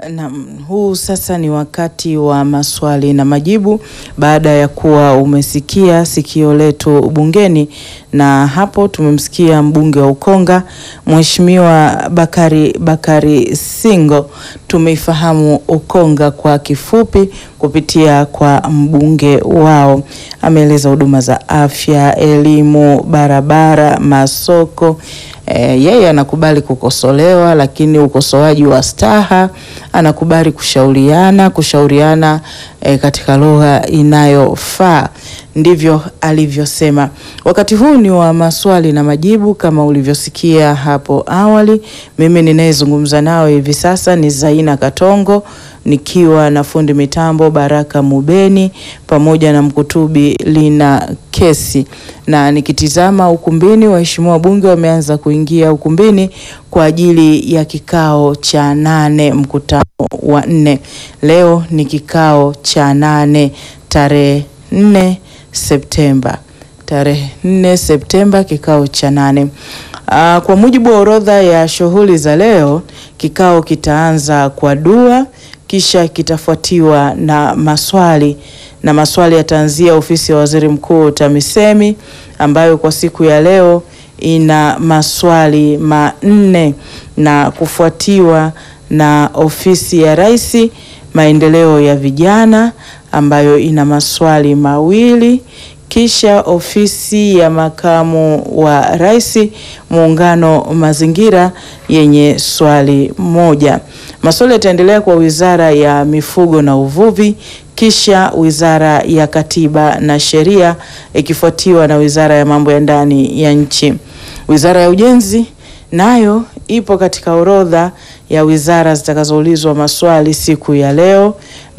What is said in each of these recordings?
Naam, huu sasa ni wakati wa maswali na majibu baada ya kuwa umesikia sikio letu bungeni, na hapo tumemsikia mbunge wa Ukonga Mheshimiwa Bakari Bakari Singo. Tumeifahamu Ukonga kwa kifupi kupitia kwa mbunge wao. Ameeleza huduma za afya, elimu, barabara, masoko. E, yeye anakubali kukosolewa, lakini ukosoaji wa staha. Anakubali kushauriana kushauriana e, katika lugha inayofaa. Ndivyo alivyosema. Wakati huu ni wa maswali na majibu kama ulivyosikia hapo awali. Mimi ninayezungumza nao hivi sasa ni Zaina Katongo nikiwa na fundi mitambo Baraka Mubeni pamoja na mkutubi Lina Kesi, na nikitizama ukumbini, waheshimiwa wabunge wameanza kuingia ukumbini kwa ajili ya kikao cha nane, mkutano wa nne. Leo ni kikao cha nane tarehe nne Septemba, tarehe nne Septemba, kikao cha nane. Aa, kwa mujibu wa orodha ya shughuli za leo, kikao kitaanza kwa dua kisha kitafuatiwa na maswali na maswali yataanzia ofisi ya waziri mkuu TAMISEMI ambayo kwa siku ya leo ina maswali manne na kufuatiwa na ofisi ya rais maendeleo ya vijana ambayo ina maswali mawili kisha ofisi ya makamu wa rais muungano mazingira yenye swali moja. Maswali yataendelea kwa wizara ya mifugo na uvuvi, kisha wizara ya katiba na sheria ikifuatiwa na wizara ya mambo ya ndani ya nchi. Wizara ya ujenzi nayo ipo katika orodha ya wizara zitakazoulizwa maswali siku ya leo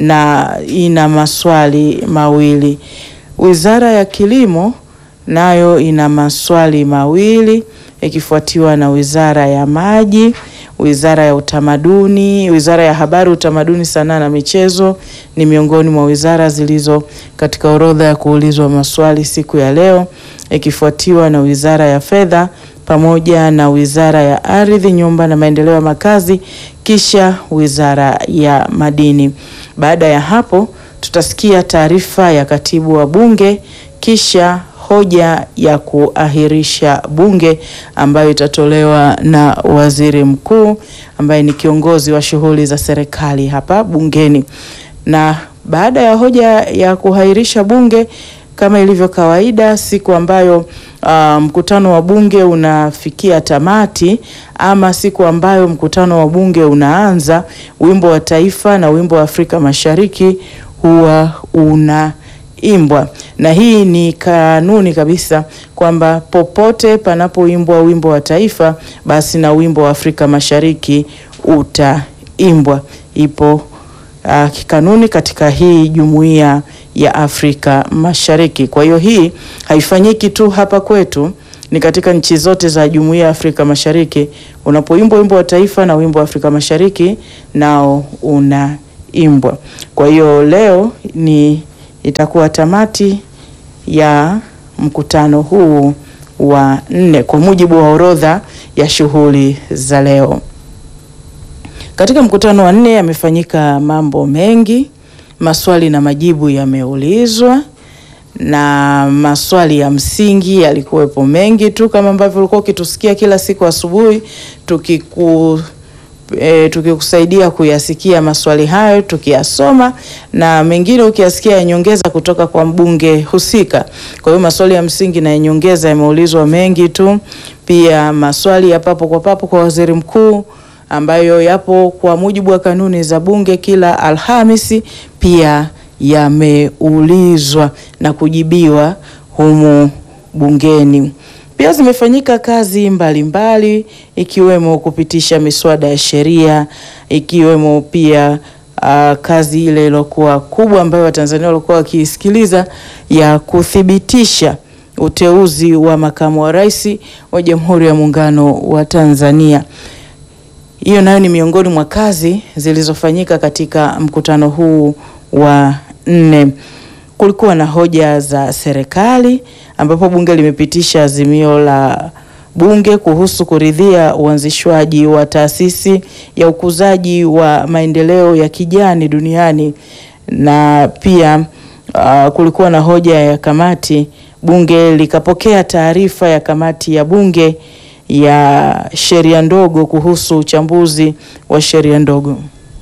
na ina maswali mawili. Wizara ya kilimo nayo ina maswali mawili ikifuatiwa na wizara ya maji, wizara ya utamaduni, wizara ya habari, utamaduni, sanaa na michezo ni miongoni mwa wizara zilizo katika orodha ya kuulizwa maswali siku ya leo, ikifuatiwa na wizara ya fedha pamoja na wizara ya ardhi, nyumba na maendeleo ya makazi, kisha wizara ya madini. Baada ya hapo tutasikia taarifa ya katibu wa bunge kisha hoja ya kuahirisha bunge ambayo itatolewa na waziri mkuu ambaye ni kiongozi wa shughuli za serikali hapa bungeni. Na baada ya hoja ya kuahirisha bunge kama ilivyo kawaida, siku ambayo uh, mkutano wa bunge unafikia tamati ama siku ambayo mkutano wa bunge unaanza, wimbo wa taifa na wimbo wa Afrika Mashariki huwa unaimbwa, na hii ni kanuni kabisa kwamba popote panapoimbwa wimbo wa taifa, basi na wimbo wa Afrika Mashariki utaimbwa. Ipo uh, kikanuni katika hii jumuiya ya Afrika Mashariki. Kwa hiyo hii haifanyiki tu hapa kwetu, ni katika nchi zote za jumuiya ya Afrika Mashariki. Unapoimbwa wimbo wa taifa na wimbo wa Afrika Mashariki nao unaimbwa. Kwa hiyo leo ni itakuwa tamati ya mkutano huu wa nne kwa mujibu wa orodha ya shughuli za leo. Katika mkutano wa nne yamefanyika mambo mengi, maswali na majibu yameulizwa na maswali ya msingi yalikuwepo mengi tu, kama ambavyo ulikuwa ukitusikia kila siku asubuhi tukiku E, tukikusaidia kuyasikia maswali hayo tukiyasoma, na mengine ukiyasikia ya nyongeza kutoka kwa mbunge husika. Kwa hiyo maswali ya msingi na ya nyongeza yameulizwa mengi tu, pia maswali ya papo kwa papo kwa waziri mkuu ambayo yapo kwa mujibu wa kanuni za bunge kila Alhamisi, pia yameulizwa na kujibiwa humu bungeni. Pia zimefanyika kazi mbalimbali mbali, ikiwemo kupitisha miswada ya sheria ikiwemo pia uh, kazi ile iliyokuwa kubwa ambayo Watanzania walikuwa wakiisikiliza ya kuthibitisha uteuzi wa makamu wa rais wa Jamhuri ya Muungano wa Tanzania. Hiyo nayo ni miongoni mwa kazi zilizofanyika katika mkutano huu wa nne. Kulikuwa na hoja za serikali ambapo bunge limepitisha azimio la bunge kuhusu kuridhia uanzishwaji wa taasisi ya ukuzaji wa maendeleo ya kijani duniani na pia uh, kulikuwa na hoja ya kamati. Bunge likapokea taarifa ya kamati ya bunge ya sheria ndogo kuhusu uchambuzi wa sheria ndogo.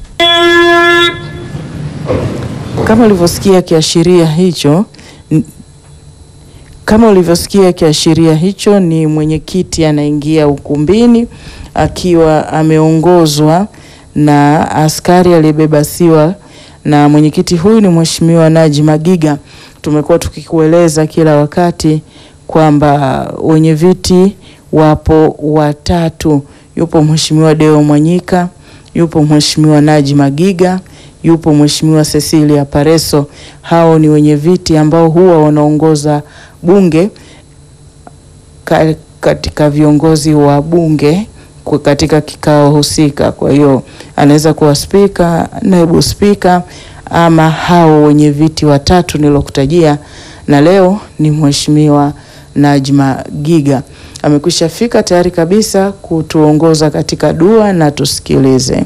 Kama ulivyosikia kiashiria hicho n- kama ulivyosikia kiashiria hicho, ni mwenyekiti anaingia ukumbini akiwa ameongozwa na askari aliyebeba siwa, na mwenyekiti huyu ni Mheshimiwa Naji Magiga. Tumekuwa tukikueleza kila wakati kwamba wenye viti wapo watatu, yupo Mheshimiwa Deo Mwanyika, yupo Mheshimiwa Naji Magiga, yupo Mheshimiwa Cecilia Pareso. Hao ni wenye viti ambao huwa wanaongoza bunge ka- katika viongozi wa bunge kwa- katika kikao husika. Kwa hiyo anaweza kuwa spika, naibu spika ama hao wenye viti watatu nilokutajia, na leo ni Mheshimiwa Najma Giga amekwisha fika tayari kabisa kutuongoza katika dua na tusikilize.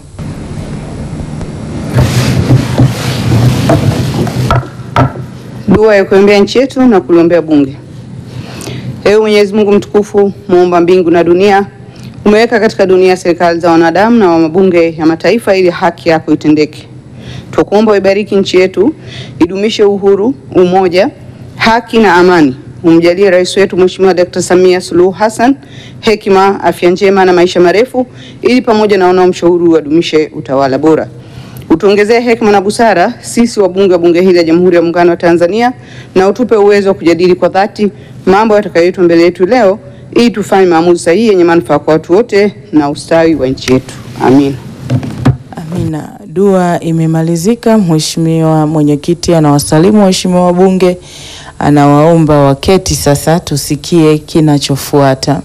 Dua ya kuombea nchi yetu na kuliombea bunge. Ewe Mwenyezi Mungu mtukufu, muumba mbingu na dunia, umeweka katika dunia serikali za wanadamu na wa mabunge ya mataifa ili haki yako itendeke. Tukuomba uibariki nchi yetu, idumishe uhuru, umoja, haki na amani. Umjalie rais wetu Mheshimiwa Dr. Samia Suluhu Hassan hekima, afya njema na maisha marefu, ili pamoja na wanaomshauri wadumishe utawala bora. Utuongezee hekima na busara sisi wabunge wa bunge hili la Jamhuri ya Muungano wa Tanzania, na utupe uwezo wa kujadili kwa dhati mambo yatakayoitwa mbele yetu leo, ili tufanye maamuzi sahihi yenye manufaa kwa watu wote na ustawi wa nchi yetu. Amin. Amina. Dua imemalizika. Mheshimiwa mwenyekiti anawasalimu waheshimiwa wabunge, anawaomba waketi sasa, tusikie kinachofuata.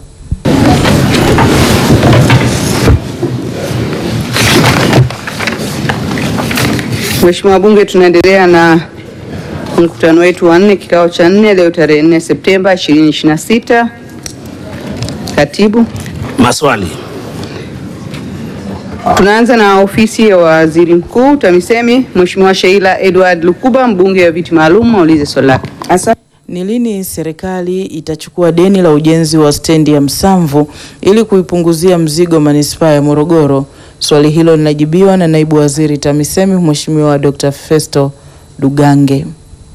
Mheshimiwa wabunge, tunaendelea na mkutano wetu wa nne, kikao cha nne leo tarehe 4 Septemba 2026. Katibu, Maswali. tunaanza na ofisi ya waziri mkuu TAMISEMI. Mheshimiwa Sheila Edward Lukuba, mbunge wa viti maalum, aulize swali lake. Asante. Ni lini serikali itachukua deni la ujenzi wa stendi ya Msamvu ili kuipunguzia mzigo manispaa ya Morogoro? Swali hilo linajibiwa na naibu waziri TAMISEMI Mheshimiwa Dr. Festo Dugange.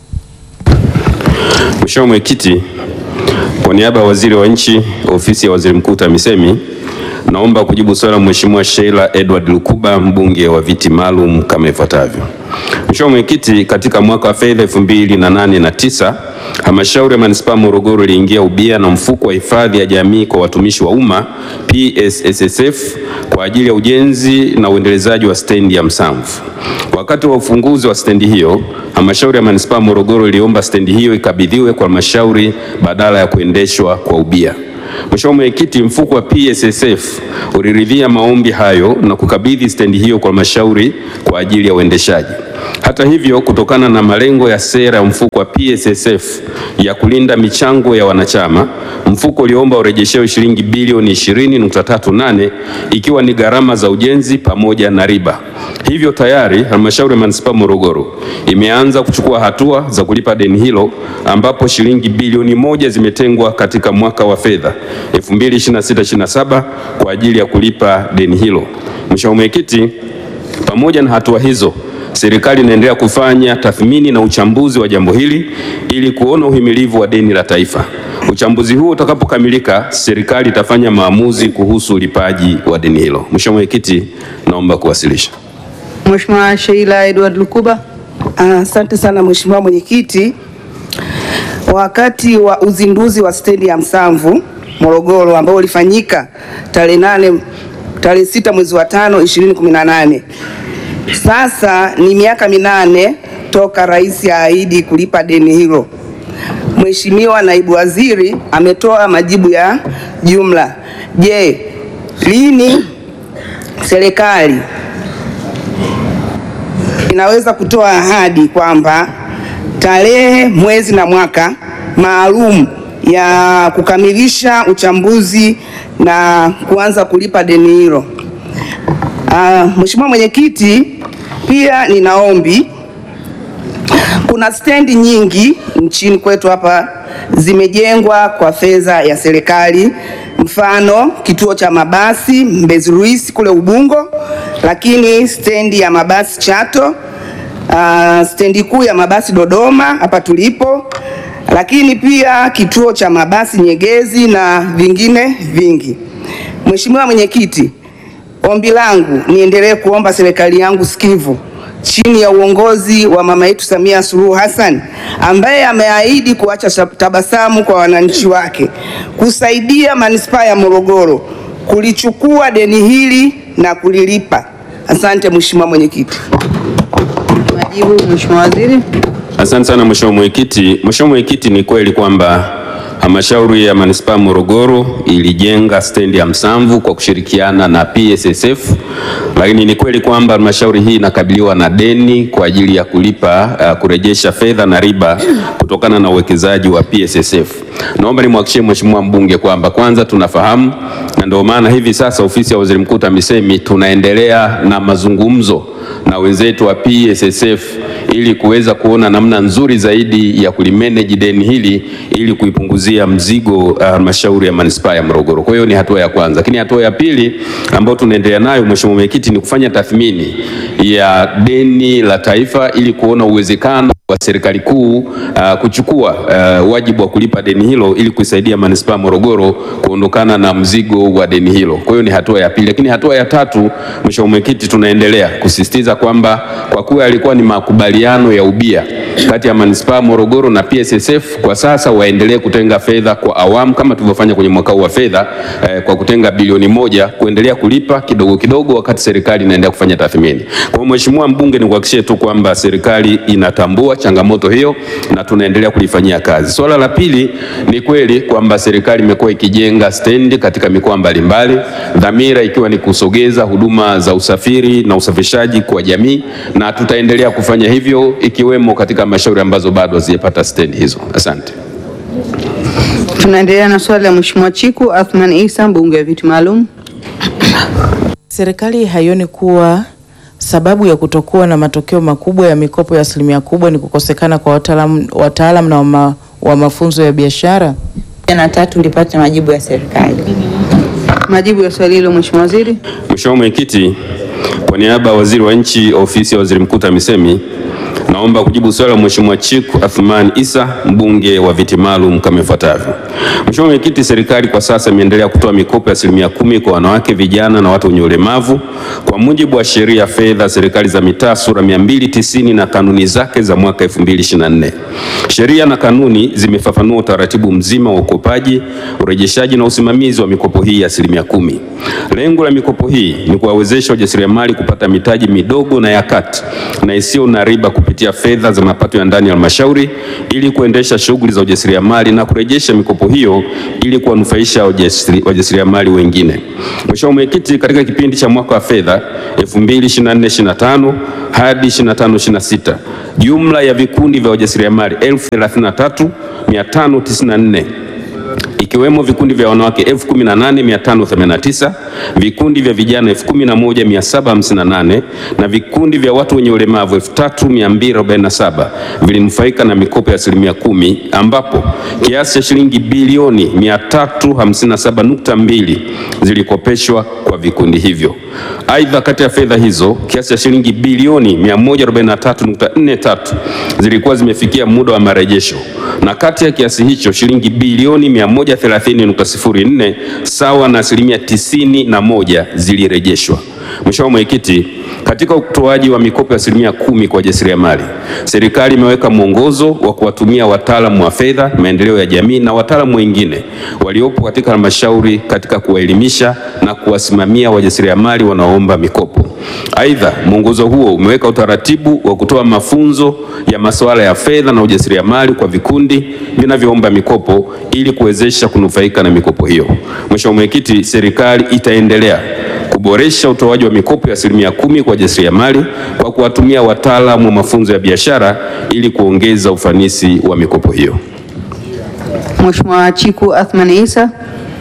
Mheshimiwa Mwenyekiti, kwa niaba ya Waziri wa Nchi, Ofisi ya Waziri Mkuu TAMISEMI, naomba kujibu swali la Mheshimiwa Sheila Edward Lukuba, mbunge wa viti maalum kama ifuatavyo. Mheshimiwa Mwenyekiti, katika mwaka wa fedha 2008 na 9 Halmashauri ya Manispaa Morogoro iliingia ubia na mfuko wa hifadhi ya jamii kwa watumishi wa umma PSSSF kwa ajili ya ujenzi na uendelezaji wa stendi ya Msamvu. Wakati wa ufunguzi wa stendi hiyo, halmashauri ya manispaa Morogoro iliomba stendi hiyo ikabidhiwe kwa halmashauri badala ya kuendeshwa kwa ubia. Mheshimiwa Mwenyekiti, mfuko wa PSSF uliridhia maombi hayo na kukabidhi stendi hiyo kwa halmashauri kwa ajili ya uendeshaji. Hata hivyo, kutokana na malengo ya sera ya mfuko wa PSSF ya kulinda michango ya wanachama, mfuko uliomba urejeshewe shilingi bilioni 20.38 ikiwa ni gharama za ujenzi pamoja na riba. Hivyo tayari halmashauri ya manispaa Morogoro imeanza kuchukua hatua za kulipa deni hilo ambapo shilingi bilioni moja zimetengwa katika mwaka wa fedha 2026/27 kwa ajili ya kulipa deni hilo. Mheshimiwa Mwenyekiti, pamoja na hatua hizo, serikali inaendelea kufanya tathmini na uchambuzi wa jambo hili ili kuona uhimilivu wa deni la taifa. Uchambuzi huo utakapokamilika, serikali itafanya maamuzi kuhusu ulipaji wa deni hilo. Mheshimiwa Mwenyekiti, naomba kuwasilisha. Mheshimiwa Sheila Edward Lukuba. Asante sana Mheshimiwa Mwenyekiti. Wakati wa uzinduzi wa stendi ya Msamvu Morogoro ambao ulifanyika tarehe nane tarehe sita mwezi wa tano 2018. Sasa ni miaka minane toka rais aahidi kulipa deni hilo. Mheshimiwa naibu waziri ametoa majibu ya jumla. Je, lini serikali inaweza kutoa ahadi kwamba tarehe, mwezi na mwaka maalum ya kukamilisha uchambuzi na kuanza kulipa deni hilo. Ah, Mheshimiwa Mwenyekiti, pia nina ombi kuna stendi nyingi nchini kwetu hapa zimejengwa kwa fedha ya serikali, mfano kituo cha mabasi Mbezi Luis kule Ubungo, lakini stendi ya mabasi Chato, uh, stendi kuu ya mabasi Dodoma hapa tulipo, lakini pia kituo cha mabasi Nyegezi na vingine vingi. Mheshimiwa Mwenyekiti, ombi langu niendelee kuomba serikali yangu sikivu chini ya uongozi wa mama yetu Samia Suluhu Hassan ambaye ameahidi kuacha tabasamu kwa wananchi wake, kusaidia manispaa ya Morogoro kulichukua deni hili na kulilipa. Asante Mheshimiwa Mwenyekiti. Majibu, Mheshimiwa Waziri. Asante sana Mheshimiwa Mwenyekiti. Mheshimiwa Mwenyekiti, ni kweli kwamba halmashauri ya manispaa Morogoro ilijenga stendi ya Msamvu kwa kushirikiana na PSSF, lakini ni kweli kwamba halmashauri hii inakabiliwa na deni kwa ajili ya kulipa uh, kurejesha fedha na riba kutokana na uwekezaji wa PSSF. Naomba nimhakikishie Mheshimiwa mbunge kwamba kwanza tunafahamu na ndio maana hivi sasa ofisi ya Waziri Mkuu TAMISEMI tunaendelea na mazungumzo na wenzetu wa PSSF ili kuweza kuona namna nzuri zaidi ya kulimanage deni hili ili kuipunguzia mzigo halmashauri uh, ya manispaa ya Morogoro. Kwa hiyo ni hatua ya kwanza, lakini hatua ya pili ambayo tunaendelea nayo Mheshimiwa Mwenyekiti ni kufanya tathmini ya deni la taifa ili kuona uwezekano wa serikali kuu uh, kuchukua uh, wajibu wa kulipa deni hilo ili kuisaidia manispaa Morogoro kuondokana na mzigo wa deni hilo. Kwa hiyo ni hatua ya pili, lakini hatua ya tatu, Mheshimiwa Mwenyekiti, tunaendelea kusisitiza kwamba kwa kuwa yalikuwa ni makubaliano ya ubia kati ya manispaa Morogoro na PSSF, kwa sasa waendelee kutenga fedha kwa awamu kama tulivyofanya kwenye mwaka huu wa fedha eh, kwa kutenga bilioni moja kuendelea kulipa kidogo kidogo, wakati serikali inaendelea kufanya tathmini. Kwa hiyo Mheshimiwa mbunge, nikuhakikishie tu kwamba serikali inatambua changamoto hiyo na tunaendelea kulifanyia kazi. Swala la pili, ni kweli kwamba serikali imekuwa ikijenga stendi katika mikoa mbalimbali, dhamira ikiwa ni kusogeza huduma za usafiri na usafirishaji kwa jamii, na tutaendelea kufanya hivyo ikiwemo katika halmashauri ambazo bado hazijapata stendi hizo. Asante. Tunaendelea na swali la Mheshimiwa Chiku Athman Isa, mbunge wa viti maalum. Serikali haioni kuwa sababu ya kutokuwa na matokeo makubwa ya mikopo ya asilimia kubwa ni kukosekana kwa wataalamu wataalam na wama, wa mafunzo ya biashara? na tatu ulipata majibu ya serikali. Majibu ya swali hilo Mheshimiwa Waziri. Mheshimiwa Mwenyekiti, kwa niaba ya Waziri wa Nchi, Ofisi ya Waziri Mkuu TAMISEMI, naomba kujibu swali la Mheshimiwa Chiku Athman Isa, mbunge wa viti maalum kama ifuatavyo. Mheshimiwa Mwenyekiti, serikali kwa sasa imeendelea kutoa mikopo ya asilimia kumi kwa wanawake, vijana na watu wenye ulemavu kwa mujibu wa sheria ya fedha serikali za mitaa sura 290 na kanuni zake za mwaka 2024. Sheria na kanuni zimefafanua utaratibu mzima wa ukopaji, urejeshaji na usimamizi wa mikopo hii ya asilimia kumi. Lengo la mikopo hii ni kuwawezesha wajasiriamali kupata mitaji midogo na ya kati na isiyo na riba kupitia fedha za mapato ya ndani ya halmashauri ili kuendesha shughuli za ujasiriamali na kurejesha mikopo hiyo ili kuwanufaisha wajasiriamali wengine. Mheshimiwa Mwenyekiti, katika kipindi cha mwaka wa fedha 2024/25 hadi 25/26 jumla ya vikundi vya wajasiriamali 1033,594 ikiwemo vikundi vya wanawake 18589, vikundi vya vijana 11758 na vikundi vya watu wenye ulemavu 3247 vilinufaika na mikopo ya asilimia kumi ambapo kiasi cha shilingi bilioni 357.2 zilikopeshwa kwa vikundi hivyo. Aidha, kati ya fedha hizo kiasi cha shilingi bilioni 143.43 zilikuwa zimefikia muda wa marejesho na kati ya kiasi hicho shilingi bilioni 130.04 sawa na asilimia tisini na moja zilirejeshwa. Mheshimiwa Mwenyekiti, katika utoaji wa mikopo ya asilimia kumi kwa wajasiriamali, serikali imeweka mwongozo wa kuwatumia wataalamu wa fedha, maendeleo ya jamii na wataalamu wengine waliopo katika halmashauri katika kuwaelimisha na kuwasimamia wajasiriamali wanaoomba mikopo. Aidha, mwongozo huo umeweka utaratibu wa kutoa mafunzo ya masuala ya fedha na ujasiriamali kwa vikundi vinavyoomba mikopo ili kuwezesha kunufaika na mikopo hiyo. Mheshimiwa Mwenyekiti, serikali itaendelea kuboresha utoaji wa mikopo ya asilimia kumi kwa wajasiriamali kwa kuwatumia wataalamu wa mafunzo ya biashara ili kuongeza ufanisi wa mikopo hiyo. Mheshimiwa Chiku Athman Isa.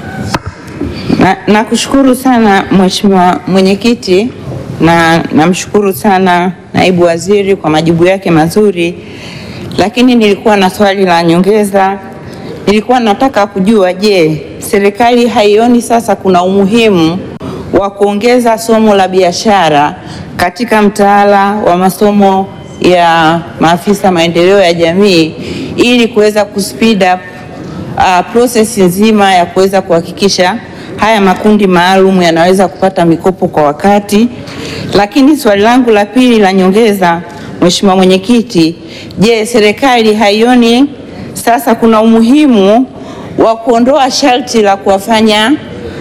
Na nakushukuru sana Mheshimiwa Mwenyekiti na namshukuru sana Naibu Waziri kwa majibu yake mazuri, lakini nilikuwa na swali la nyongeza. Nilikuwa nataka kujua, je, serikali haioni sasa kuna umuhimu wa kuongeza somo la biashara katika mtaala wa masomo ya maafisa maendeleo ya jamii ili kuweza kuspeed up uh, process nzima ya kuweza kuhakikisha haya makundi maalum yanaweza kupata mikopo kwa wakati. Lakini swali langu la pili la nyongeza, Mheshimiwa Mwenyekiti, je, serikali haioni sasa kuna umuhimu wa kuondoa sharti la kuwafanya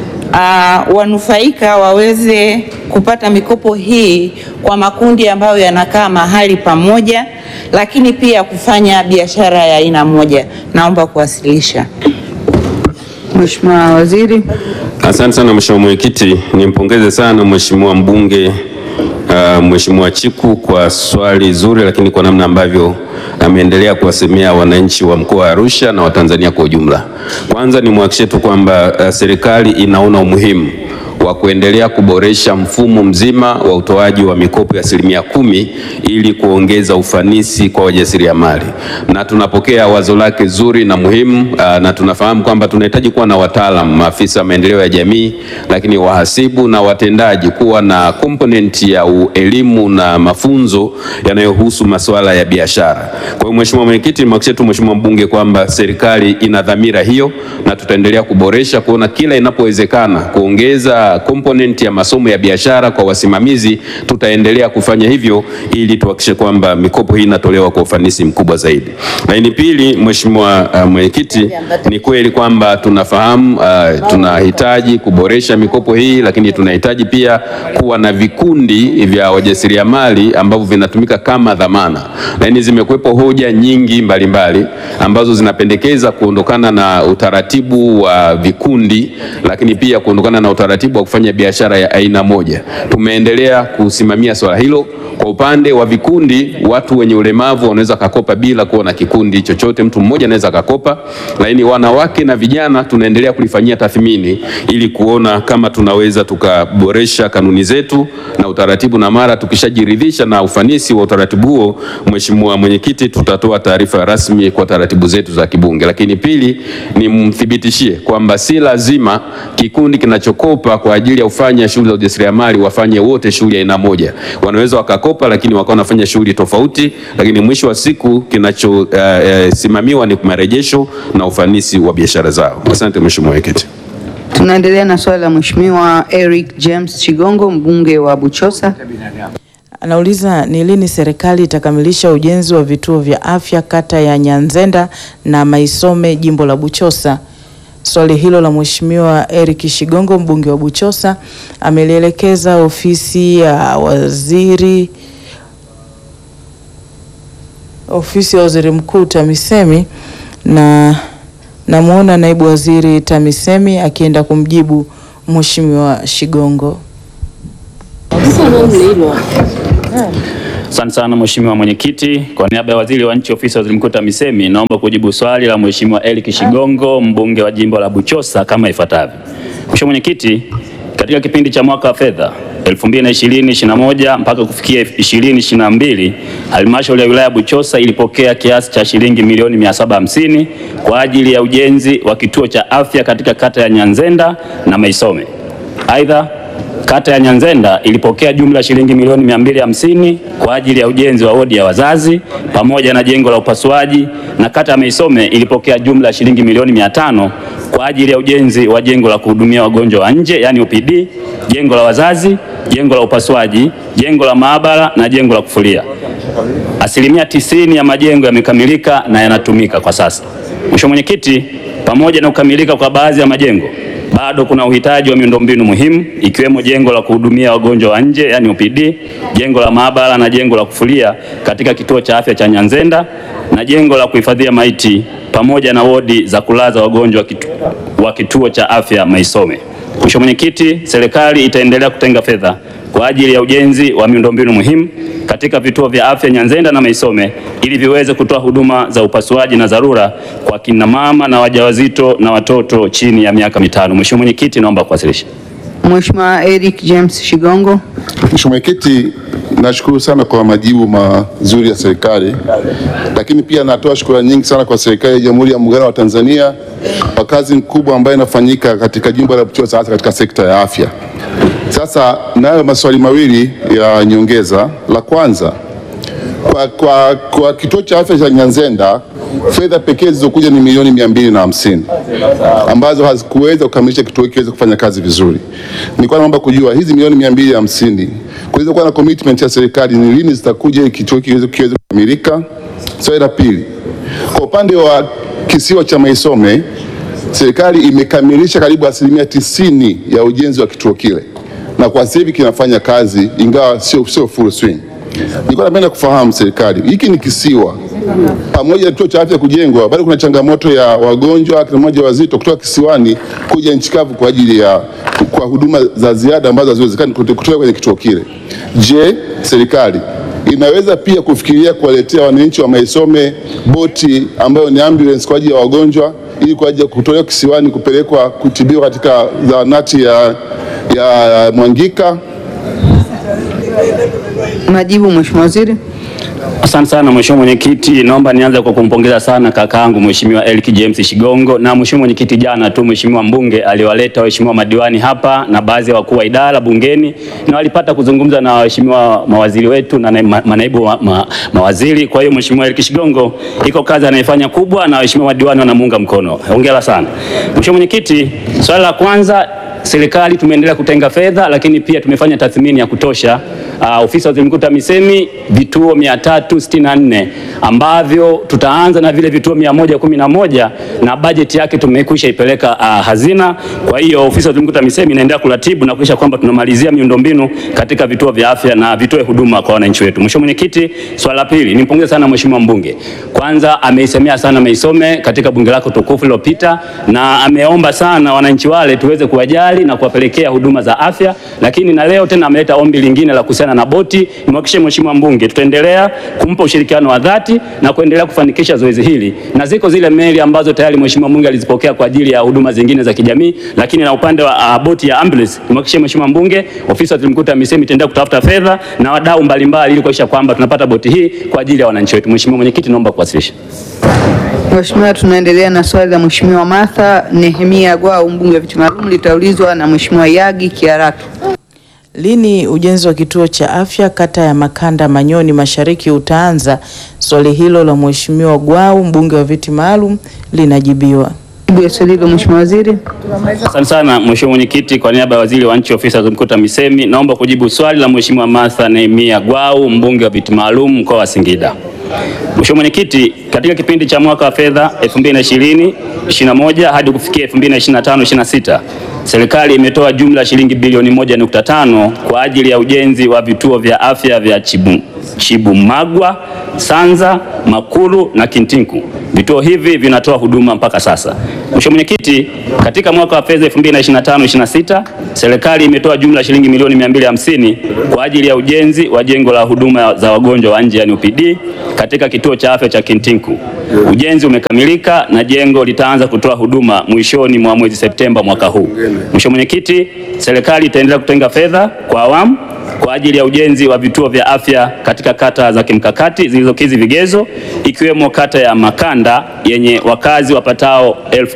uh, wanufaika waweze kupata mikopo hii kwa makundi ambayo yanakaa mahali pamoja, lakini pia kufanya biashara ya aina moja? Naomba kuwasilisha. Mheshimiwa Waziri. Asante sana Mheshimiwa Mwenyekiti, nimpongeze sana Mheshimiwa mbunge uh, Mheshimiwa Chiku kwa swali zuri, lakini kwa namna ambavyo ameendelea kuwasemea wananchi wa mkoa wa Arusha na Watanzania kwa ujumla. Kwanza nimwahakikishie tu kwamba uh, serikali inaona umuhimu wa kuendelea kuboresha mfumo mzima wa utoaji wa mikopo ya asilimia kumi ili kuongeza ufanisi kwa wajasiriamali, na tunapokea wazo lake zuri na muhimu aa, na tunafahamu kwamba tunahitaji kuwa na wataalamu, maafisa maendeleo ya jamii, lakini wahasibu na watendaji, kuwa na component ya u- elimu na mafunzo yanayohusu masuala ya biashara. Kwa hiyo Mheshimiwa Mwenyekiti, nimhakikishie tu Mheshimiwa mbunge kwamba serikali ina dhamira hiyo na tutaendelea kuboresha kuona kila inapowezekana kuongeza component ya masomo ya biashara kwa wasimamizi, tutaendelea kufanya hivyo ili tuhakikishe kwamba mikopo hii inatolewa kwa ufanisi mkubwa zaidi. Lakini pili, Mheshimiwa uh, Mwenyekiti, ni kweli kwamba tunafahamu uh, tunahitaji kuboresha mikopo hii, lakini tunahitaji pia kuwa na vikundi vya wajasiriamali ambavyo vinatumika kama dhamana, lakini zimekuwepo hoja nyingi mbalimbali mbali, ambazo zinapendekeza kuondokana na utaratibu wa vikundi, lakini pia kuondokana na utaratibu wa kufanya biashara ya aina moja. Tumeendelea kusimamia swala hilo. Kwa upande wa vikundi, watu wenye ulemavu wanaweza kakopa bila kuwa na kikundi chochote, mtu mmoja anaweza kakopa, lakini wanawake na vijana tunaendelea kulifanyia tathmini ili kuona kama tunaweza tukaboresha kanuni zetu na utaratibu, na mara tukishajiridhisha na ufanisi wa utaratibu huo, Mheshimiwa Mwenyekiti, tutatoa taarifa rasmi kwa taratibu zetu za kibunge. Lakini pili, nimthibitishie kwamba si lazima kikundi kinachokopa kwa ajili ya kufanya shughuli za ujasiriamali wafanye wote shughuli ya aina moja. Wanaweza wakakopa, lakini wakawa wanafanya shughuli tofauti, lakini mwisho wa siku kinachosimamiwa uh, uh, ni marejesho na ufanisi wa biashara zao. Asante Mheshimiwa Mwenyekiti. Tunaendelea na swali la Mheshimiwa Eric James Chigongo mbunge wa Buchosa. Anauliza ni lini serikali itakamilisha ujenzi wa vituo vya afya kata ya Nyanzenda na Maisome jimbo la Buchosa. Swali hilo la Mheshimiwa Eric Shigongo mbunge wa Buchosa amelielekeza ofisi ya waziri ofisi ya waziri mkuu TAMISEMI na namwona naibu waziri TAMISEMI akienda kumjibu Mheshimiwa Shigongo. Asante sana Mheshimiwa Mwenyekiti. Kwa niaba ya Waziri wa Nchi Ofisi ya Waziri Mkuu TAMISEMI, naomba kujibu swali la Mheshimiwa Eric Shigongo, mbunge wa jimbo la Buchosa kama ifuatavyo. Mheshimiwa Mwenyekiti, katika kipindi cha mwaka wa fedha 2020-2021 mpaka kufikia 2022, halmashauri ya wilaya ya Buchosa ilipokea kiasi cha shilingi milioni 750 kwa ajili ya ujenzi wa kituo cha afya katika kata ya Nyanzenda na Maisome. Aidha, Kata ya Nyanzenda ilipokea jumla shilingi milioni 250 kwa ajili ya ujenzi wa wodi ya wazazi pamoja na jengo la upasuaji, na kata ya Maisome ilipokea jumla shilingi milioni 500 kwa ajili ya ujenzi wa jengo la kuhudumia wagonjwa wa nje yani OPD, jengo la wazazi, jengo la upasuaji, jengo la maabara na jengo la kufulia. Asilimia tisini ya majengo yamekamilika na yanatumika kwa sasa. Mheshimiwa Mwenyekiti, pamoja na kukamilika kwa baadhi ya majengo bado kuna uhitaji wa miundombinu muhimu ikiwemo jengo la kuhudumia wagonjwa wa nje yani OPD, jengo la maabara na jengo la kufulia katika kituo cha afya cha Nyanzenda na jengo la kuhifadhia maiti pamoja na wodi za kulaza wagonjwa kitu, wa kituo cha afya Maisome. Mheshimiwa Mwenyekiti, serikali itaendelea kutenga fedha kwa ajili ya ujenzi wa miundombinu muhimu katika vituo vya afya Nyanzenda na Maisome ili viweze kutoa huduma za upasuaji na dharura kwa kina mama na wajawazito na watoto chini ya miaka mitano. Mheshimiwa Mwenyekiti, naomba kuwasilisha. Mheshimiwa Eric James Shigongo. Mheshimiwa Mwenyekiti, nashukuru sana kwa majibu mazuri ya serikali, lakini pia natoa shukrani nyingi sana kwa serikali ya Jamhuri ya Muungano wa Tanzania kwa kazi kubwa ambayo inafanyika katika jimbo la Buchosa hasa katika sekta ya afya. Sasa nayo maswali mawili ya nyongeza. La kwanza kwa, kwa, kwa kituo cha afya cha Nyanzenda fedha pekee zilizokuja ni milioni mia mbili na hamsini ambazo hazikuweza kukamilisha kituo hiki kiweze kufanya kazi vizuri. Nilikuwa naomba kujua hizi milioni mia mbili hamsini kuweza kuwa na commitment ya serikali ni lini zitakuja ili kituo hiki kiweze kiweze kukamilika. Swali la pili, kwa upande wa kisiwa cha Maisome serikali imekamilisha karibu asilimia tisini ya ujenzi wa kituo kile na kwa sasa hivi kinafanya kazi ingawa sio sio full swing. Nilikuwa napenda kufahamu serikali, hiki ni kisiwa, pamoja na kituo cha afya kujengwa, bado kuna changamoto ya wagonjwa akina mmoja wazito kutoka kisiwani kuja nchi kavu kwa ajili ya kwa huduma za ziada ambazo haziwezekani kutoka kwenye kituo kile. Je, serikali inaweza pia kufikiria kuwaletea wananchi wa Maisome boti ambayo ni ambulance kwa ajili ya wagonjwa ili kwa ajili ya kutolewa kisiwani kupelekwa kutibiwa katika zahanati ya, ya Mwangika? Majibu Mheshimiwa Waziri. Asante sana Mheshimiwa Mwenyekiti, naomba nianze kwa kumpongeza sana kakaangu Mheshimiwa Eric James Shigongo. Na Mheshimiwa Mwenyekiti, jana tu Mheshimiwa mbunge aliwaleta waheshimiwa madiwani hapa na baadhi ya wakuu wa idara bungeni na walipata kuzungumza na waheshimiwa mawaziri wetu na na- manaibu wa, ma, mawaziri. Kwa hiyo Mheshimiwa Eric Shigongo iko kazi anayefanya kubwa na waheshimiwa madiwani wanamuunga mkono. Hongera sana. Mheshimiwa Mwenyekiti, swali la kwanza serikali tumeendelea kutenga fedha lakini pia tumefanya tathmini ya kutosha. Uh, ofisi ya waziri mkuu TAMISEMI vituo 364 ambavyo tutaanza na vile vituo 111 na bajeti yake tumekwisha ipeleka uh, hazina. Kwa hiyo ofisi ya waziri mkuu TAMISEMI inaendelea kuratibu na kuhakikisha kwamba tunamalizia miundombinu katika vituo vya afya na vitoe huduma kwa wananchi wetu. Mheshimiwa Mwenyekiti, swala la pili nimpongeze sana Mheshimiwa mbunge. Kwanza ameisemea sana Maisome katika bunge lako tukufu lililopita na ameomba sana wananchi wale tuweze kuwajali na kuwapelekea huduma za afya, lakini na leo tena ameleta ombi lingine la kuhusiana na boti. Nimhakikishie Mheshimiwa mbunge tutaendelea kumpa ushirikiano wa dhati na kuendelea kufanikisha zoezi hili, na ziko zile meli ambazo tayari Mheshimiwa mbunge alizipokea kwa ajili ya huduma zingine za kijamii, lakini na upande wa uh, boti ya ambulance nimhakikishie Mheshimiwa mbunge, ofisi ya waziri mkuu TAMISEMI itaendelea kutafuta fedha na wadau mbalimbali ili kuhakikisha kwamba tunapata boti hii kwa ajili ya wananchi wetu. Mheshimiwa Mwenyekiti, naomba kuwasilisha. Mheshimiwa, tunaendelea na swali la Mheshimiwa Martha Nehemia Gwau mbunge wa viti maalum litaulizwa na Mheshimiwa Yagi Kiaratu. Lini ujenzi wa kituo cha afya kata ya Makanda Manyoni Mashariki utaanza? Swali hilo la Mheshimiwa Gwau mbunge wa viti maalum linajibiwa. Jibu ya swali hilo Mheshimiwa Waziri. Asante sana Mheshimiwa Mwenyekiti, kwa niaba ya Waziri wa Nchi Ofisi ya Waziri Mkuu TAMISEMI naomba kujibu swali la Mheshimiwa Martha Nehemia Gwau mbunge wa viti maalum mkoa wa Singida. Mheshimiwa Mwenyekiti, katika kipindi cha mwaka wa fedha 2020 21 hadi kufikia 2025 26 serikali imetoa jumla ya shilingi bilioni 1.5 kwa ajili ya ujenzi wa vituo vya afya vya Chibu, Chibumagwa, Sanza, Makuru na Kintinku. Vituo hivi vinatoa huduma mpaka sasa. Mheshimiwa Mwenyekiti, katika mwaka wa fedha 2025/26 serikali imetoa jumla ya shilingi milioni 250 kwa ajili ya ujenzi wa jengo la huduma za wagonjwa wa nje yani OPD katika kituo cha afya cha Kintinku. Ujenzi umekamilika na jengo litaanza kutoa huduma mwishoni mwa mwezi Septemba mwaka huu. Mheshimiwa Mwenyekiti, serikali itaendelea kutenga fedha kwa awamu kwa ajili ya ujenzi wa vituo vya afya katika kata za kimkakati zilizokidhi vigezo ikiwemo kata ya Makanda yenye wakazi wapatao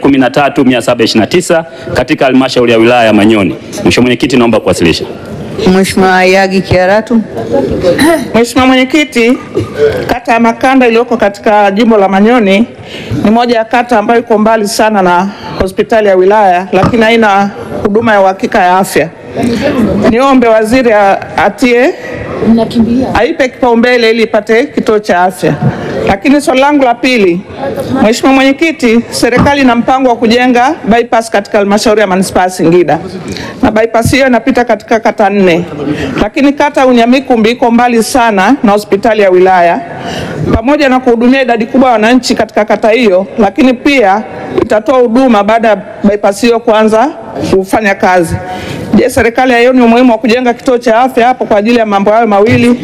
13729 katika halmashauri ya wilaya ya Manyoni. Mheshimiwa Mwenyekiti, naomba kuwasilisha. Mheshimiwa Yagi Kiaratu. Mheshimiwa Mwenyekiti, kata ya Makanda iliyoko katika jimbo la Manyoni ni moja ya kata ambayo iko mbali sana na hospitali ya wilaya, lakini haina huduma ya uhakika ya afya. Niombe waziri a- atie aipe kipaumbele ili ipate kituo cha afya. Lakini swali langu la pili, Mheshimiwa Mwenyekiti, serikali ina mpango wa kujenga bypass katika halmashauri ya manispaa ya Singida na bypass hiyo inapita katika kata nne, lakini kata ya Unyamikumbi iko mbali sana na hospitali ya wilaya, pamoja na kuhudumia idadi kubwa ya wananchi katika kata hiyo, lakini pia itatoa huduma baada ya bypass hiyo kuanza kufanya kazi. Je, Je, serikali haioni umuhimu wa kujenga kituo cha afya hapo kwa ajili ya mambo hayo mawili?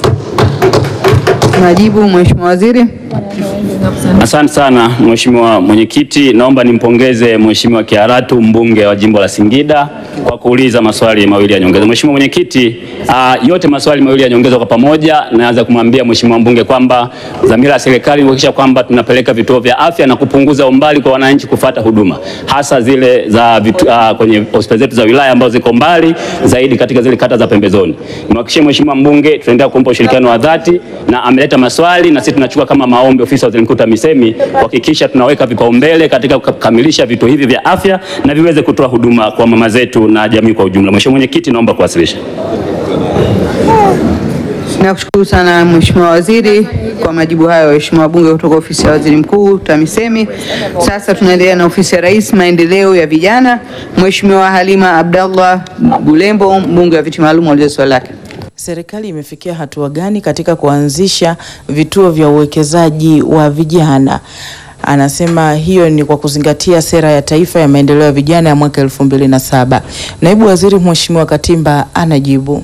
Majibu, Mheshimiwa Waziri. Asante sana Mheshimiwa Mwenyekiti, naomba nimpongeze Mheshimiwa Kiaratu mbunge wa jimbo la Singida kwa kuuliza maswali mawili ya nyongeza. Mheshimiwa Mwenyekiti, uh, yote maswali mawili ya nyongeza kwa pamoja, naanza kumwambia Mheshimiwa mbunge kwamba dhamira ya serikali ni kuhakikisha kwamba tunapeleka vituo vya afya na kupunguza umbali kwa wananchi kufata huduma hasa zile za vitu, uh, kwenye hospitali zetu za wilaya ambazo ziko mbali zaidi katika zile kata za pembezoni. Nimhakikishie Mheshimiwa mbunge tutaendelea kumpa ushirikiano wa dhati na ameleta maswali na sisi tunachukua kama maombi ofisi ya Waziri Mkuu TAMISEMI kuhakikisha tunaweka vipaumbele katika kukamilisha vituo hivi vya afya na viweze kutoa huduma kwa mama zetu na jamii kwa ujumla. Mheshimiwa Mwenyekiti, naomba kuwasilisha. Nakushukuru sana Mheshimiwa Waziri kwa majibu hayo, waheshimiwa wabunge kutoka ofisi ya Waziri Mkuu TAMISEMI. Sasa tunaendelea na ofisi ya Rais maendeleo ya vijana. Mheshimiwa Halima Abdallah Bulembo, mbunge wa viti maalum, aulize swali lake. Serikali imefikia hatua gani katika kuanzisha vituo vya uwekezaji wa vijana? Anasema hiyo ni kwa kuzingatia sera ya taifa ya maendeleo ya vijana ya mwaka elfu mbili na saba. Naibu Waziri Mheshimiwa Katimba anajibu.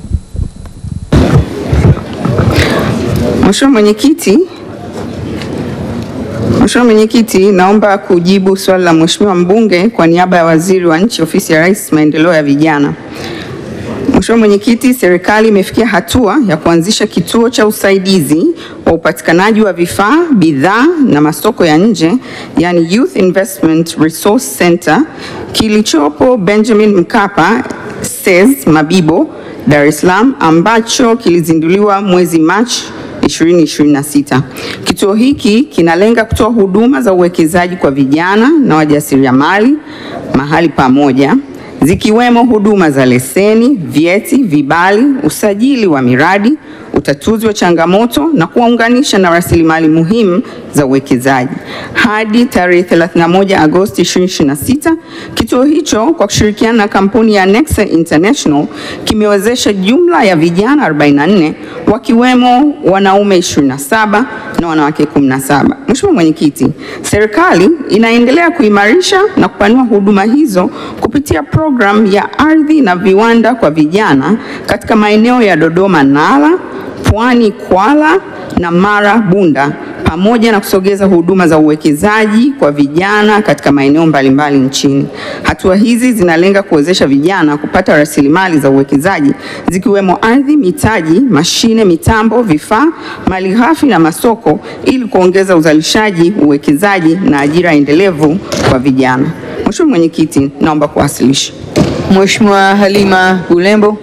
Mheshimiwa Mwenyekiti, Mheshimiwa Mwenyekiti, naomba kujibu swali la Mheshimiwa mbunge kwa niaba ya Waziri wa Nchi, Ofisi ya Rais, Maendeleo ya Vijana. Mheshimiwa Mwenyekiti, serikali imefikia hatua ya kuanzisha kituo cha usaidizi wa upatikanaji wa vifaa, bidhaa na masoko ya nje, yani Youth Investment Resource Center kilichopo Benjamin Mkapa SEZ Mabibo, Dar es Salaam ambacho kilizinduliwa mwezi Machi 2026. Kituo hiki kinalenga kutoa huduma za uwekezaji kwa vijana na wajasiriamali mahali pamoja zikiwemo huduma za leseni, vyeti, vibali, usajili wa miradi, utatuzi wa changamoto na kuwaunganisha na rasilimali muhimu za uwekezaji. Hadi tarehe 31 Agosti 2026, kituo hicho kwa kushirikiana na kampuni ya Nexa International kimewezesha jumla ya vijana 44 wakiwemo wanaume 27 na wanawake 17. Mheshimiwa Mwenyekiti, serikali inaendelea kuimarisha na kupanua huduma hizo kupitia programu ya ardhi na viwanda kwa vijana katika maeneo ya Dodoma Nala, Pwani Kwala na Mara Bunda pamoja na kusogeza huduma za uwekezaji kwa vijana katika maeneo mbalimbali nchini. Hatua hizi zinalenga kuwezesha vijana kupata rasilimali za uwekezaji zikiwemo ardhi, mitaji, mashine, mitambo, vifaa, malighafi na masoko ili kuongeza uzalishaji, uwekezaji na ajira endelevu kwa vijana. Mheshimiwa Mwenyekiti, naomba kuwasilisha. Mheshimiwa Halima Bulembo.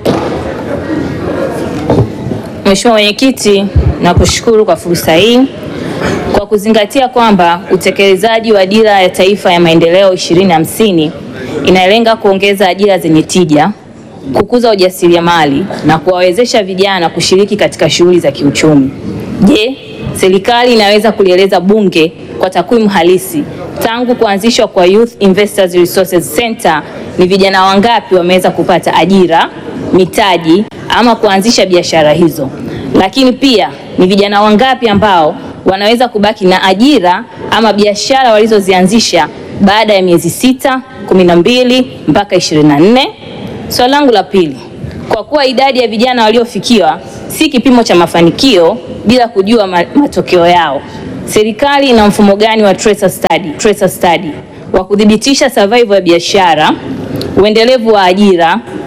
Mheshimiwa Mwenyekiti, nakushukuru kwa fursa hii. Kwa kuzingatia kwamba utekelezaji wa Dira ya Taifa ya Maendeleo 2050 inalenga kuongeza ajira zenye tija, kukuza ujasiriamali na kuwawezesha vijana kushiriki katika shughuli za kiuchumi. Je, serikali inaweza kulieleza Bunge kwa takwimu halisi tangu kuanzishwa kwa Youth Investors Resources Center ni vijana wangapi wameweza kupata ajira, mitaji ama kuanzisha biashara hizo? Lakini pia ni vijana wangapi ambao wanaweza kubaki na ajira ama biashara walizozianzisha baada ya miezi sita, kumi na mbili mpaka ishirini na nne. Swali langu la pili, kwa kuwa idadi ya vijana waliofikiwa si kipimo cha mafanikio bila kujua ma matokeo yao, serikali ina mfumo gani wa tracer study, tracer study wa kudhibitisha survival ya biashara, uendelevu wa ajira